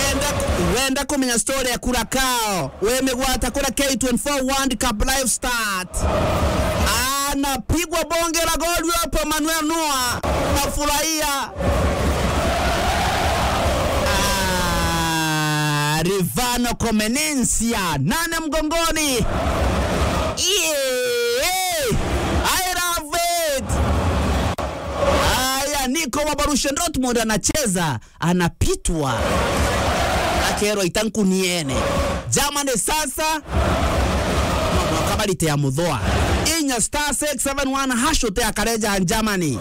wenda wenda kumenya story ya kurakao wemegwata kura K24 World Cup live start anapigwa bonge la goli hapo Manuel Noa nafurahia Ah, Rivano Comenencia nane mgongoni yeah. I love it Aya, Nico wa Borussia Dortmund anacheza, anapitwa akero itankuniene Germany sasa kabalite ya mudhoa inya star 671 hashote akareja Germany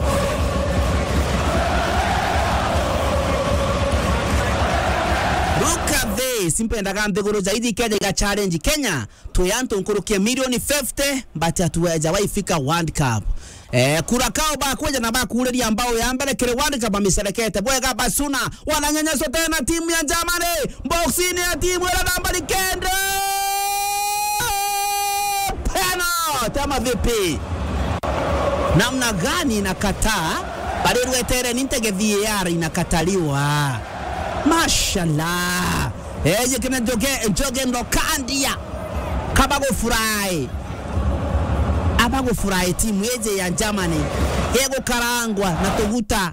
Look at this simpendaga nthiguru zaidi Kenya iga challenge Kenya tuyantu nkurukie milioni 50 but hatuweja waifika World Cup Eh, kurakao bakweja na bakureria ambao ya mbere kire World Cup amiserekete bwega basuna wananyanyaswa tena timu ya Germany boxini ya timu ya nambari kenda penalty ama vipi namna gani inakataa bali rwetere nintege VAR inakataliwa mashallah eje kina joge joge ndokandia kabagufurahi abagufurahi timu yeje ya Germany yegukarangwa na tuguta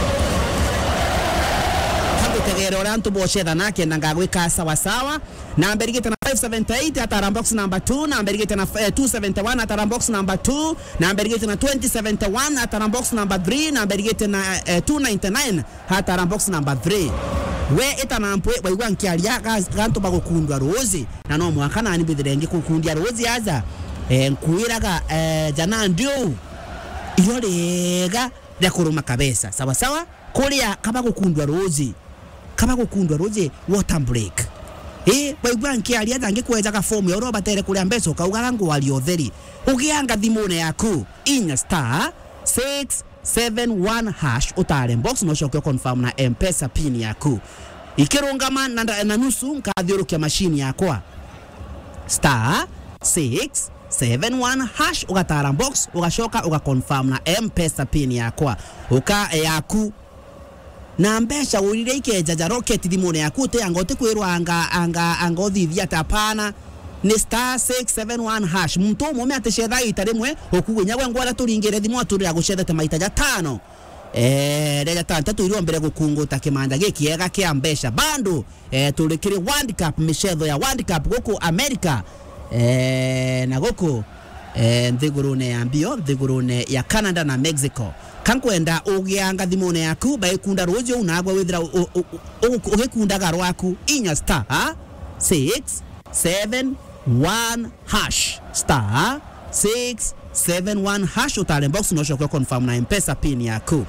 kagutegera uria ntubocetha nake na ngagwika sawasawa namba irigite na 578 atara box number 2 namba irigite na eh, 271 atara box number 2 namba irigite na 2071 atara box number 3 namba irigite na eh, 299 atara box number 3 we itanampwe waigua nkiaria gantu bagukundwa ruzi na no mwaka nani bithire ngikukundia ruzi aza eh, nkwiraga eh, jana ndio iyo rega rĩa kũrũma kabesa sawa sawa kũrĩa kaba gũkundwa rũzi kaba gũkundwa rũzi water break ĩ waigua nkĩaria tha ngĩkwenjaga fomu ya ũrĩa batere kũrĩa mbeca ũkaugaga ngwaria ũtheri ũgĩanga thimũ-inĩ yaku inya star 671 hash ũtare box na ũcoke confirm na mpesa pin yaku ikĩrũngama na, na nusu nkathiũrũkia machine yakwa star 671 hash ugatara box ugacoka ugaconfirm na mpesa pin yakwa uka yaku na mbeca urire ikejaja rocket thimune yaku te anga utikwirwa anga anga anga uthithia ta pana ni star 671 hash muntu umwe ati cetha ita rimwe ukugwinya gwe ngwara turingire thimu aturira gucethete maita ja tano eh reja tanta tuirwo mbere gukunguta kimanda gikiega kia mbeca bando eh turikiri World Cup micetho ya World Cup guku America eh, na guku eh, nthigurune ya mbio nthigurune ya Canada na Mexico kankwenda ugianga thimune yaku baikunda rucio unagwa withira ugikundaga rwaku inya star 6 7 1 hash star 6 7 1 hash utare box unocoka confirm na mpesa pin yaku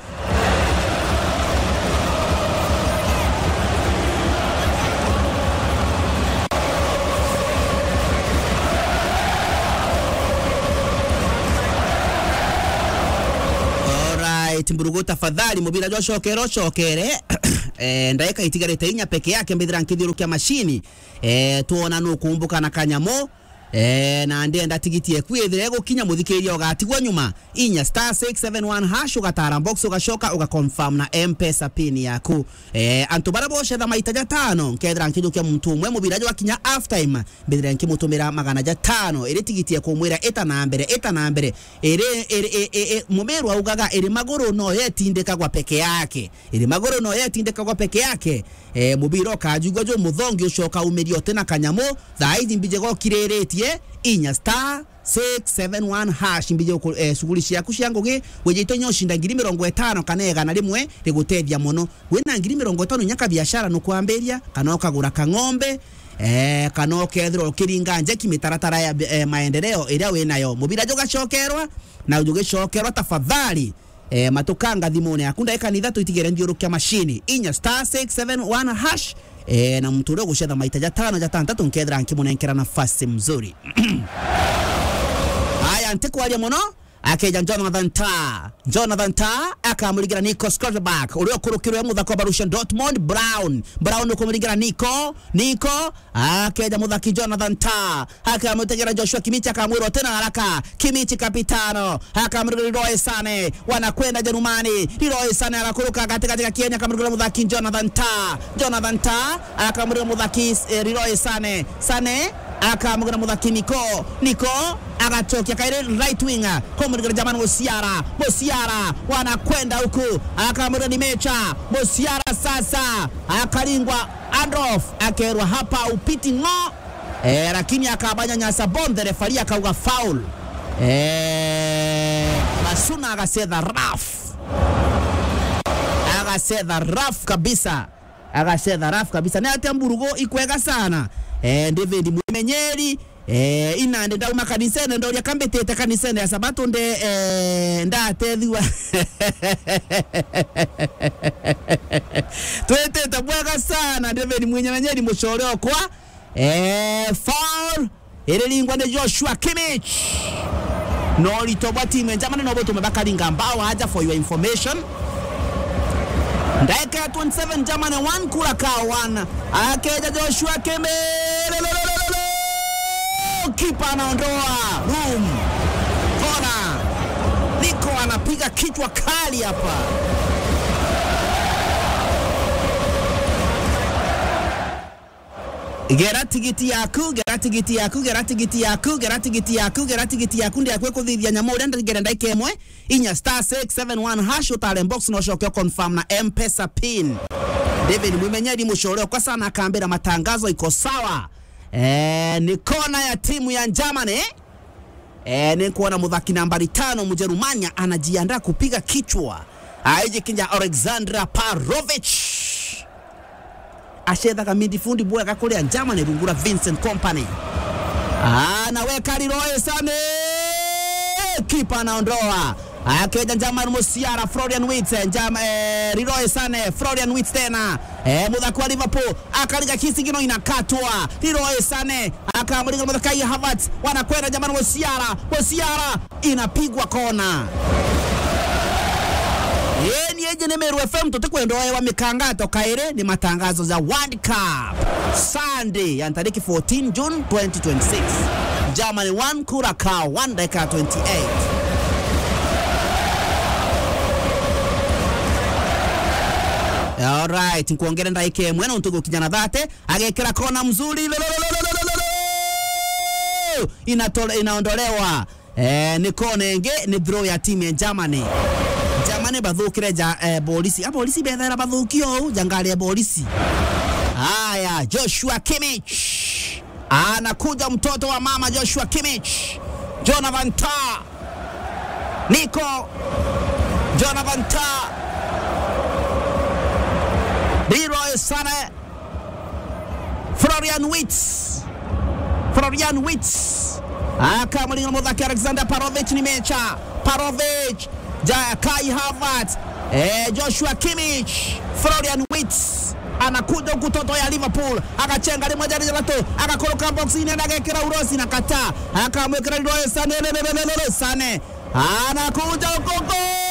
Alright, mburugu tafadhali mubira jo cokere cokere eh, ndaika itigarite inya peke yake mbithira nkithiurukia mashini eh, tuona nukumbuka na kanyamo Eh, na ndenda tigiti eku ithire gukinya muthikiria ugatigwo nyuma inya star 671 hash ugatara box ugacoka ugaconfirm na mpesa pin yaku eh, antu bara bocetha maita ja tano nkethira nkijukia muntu umwe mubira jo akinya half time mbithira nkimutumira magana ja tano iri tigiti ekumwira ita na mbere ita na mbere iri iri mumeru augaga iri maguru no yetindikagwa peke yake iri maguru no yetindikagwa peke yake eh, mubira ukajugwa jo muthongi ucoka umirio tena kanyamo thaithi mbije gokiriritie inya star 671 hash mbije eh, shughuli ciaku cia ngugi wejito nyo shinda ngiri mirongo itano kana igana rimwe rigutethia muno wina ngiri mirongo itano nyaka biashara nukwambiria kana ukagura kang'ombe eh, kana ukethirwo ukiringa njeki mitaratara ya eh, maendeleo iria winayo mubira jugacokerwa na jugicokerwa tafadhali eh, matukanga thimune yaku ndaika ni ithatu itigere thiurukia mashini inya star 671 hash eh, na mtu uria gucetha maita ja tano ja tantatu nkethira nkimunenkera nafasi mzuri haya ntikwaria muno akeja Jonathan Ta Jonathan Ta akamuligira Nico Scotterback uliokurukirwe muthako wa Borussia Dortmund Brown Brown ukumuligira Nico Nico akeja muthaki Jonathan Ta akamutegera Joshua Kimichi akamwirwa tena haraka Kimichi kapitano akamuligira Leroy Sane wanakwenda Jerumani Leroy Sane anakuruka katika katika Kenya akamuligira muthaki Jonathan Ta Jonathan Ta akamuligira muthaki eh, Leroy Sane Sane akamugana muthaki Niko Niko agachokia kaire right winger komurigana jamani Musiara Musiara wanakwenda huku akamurigana ni Mecha Musiara sasa akalingwa Adolf akerwa hapa upiti ngo e, lakini akabanya nyasa bonde refari akauga foul e, Masuna agasetha raf agasetha raf kabisa agasetha raf kabisa ne ate mburugo ikwega sana eh, David Mwimenyeri eh, inande ndauma kanisene ndoria kambetete kanisene ya sabato nde eh, ndatethwa twetete bwega sana David Mwimenyeri mucore okwa eh, foul iriringwa ni Joshua Kimmich no litobwa timu enjamani no botume bakaringa mbao haja for your information dakika ya 27 Germany 1 Curacao 1 akeja Joshua Kimmich kipa anaondoa room kona Niko anapiga kichwa kali hapa gera tigiti yaku gera tigiti yaku gera tigiti yaku gera tigiti yaku gera tigiti yaku ndi akwe kuthithia nyama uria ndigere ndaika imwe inya star 671 hash utare box no coke confirm na mpesa pin David Mwimenyeri mucore kwa sana akambira matangazo iko sawa eh, ni kona ya timu ya Germany eh, ni kuona muthaki nambari tano Mjerumania anajiandaa kupiga kichwa aijikinja Alexandra Parovich achethaga midfield bwega kuria Germany rungura Vincent Company anaweka Leroy Sane kipa anaondoa akeja German Musiala Florian Wirtz Jam, eh, Leroy Sane Florian Wirtz tena eh, muthaki wa Liverpool akaliga kisigino inakatwa Leroy Sane akamlinga muthaki Havertz wanakwenda German Musiala Musiala inapigwa kona Yeni yeje ni Meru FM tutakwenda wa mikangato kaire ni matangazo za World Cup Sunday ya tariki 14 June 2026 Germany 1 Curacao 1 dakika 28 Alright, nkuongere ndaika imwe na untugu kijana dhate agekera kona mzuri lololololololo. Inatole, inaondolewa eh, ni konenge ni draw ya timu ya Germany Germany bathukire ja eh, polisi apolisi bethera bathukio u jangari ya polisi haya Joshua Kimmich anakuja mtoto wa mama Joshua Kimmich Jonathan Tah Nico Jonathan Tah Leroy Sané Florian Wirtz Florian Wirtz akamlinga muthaki Alexander Parovich ni mecha Parovich ja Kai Havertz eh, Joshua Kimmich Florian Wirtz anakuja huku toto ya Liverpool akachenga limwe jari jalatu akakoroka boxini agekera urosi na kata akamwekera Leroy Sané lelelelele Sané anakuja huko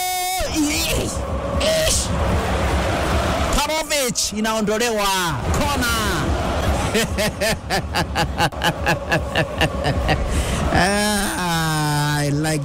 Parovich inaondolewa kona ah, I like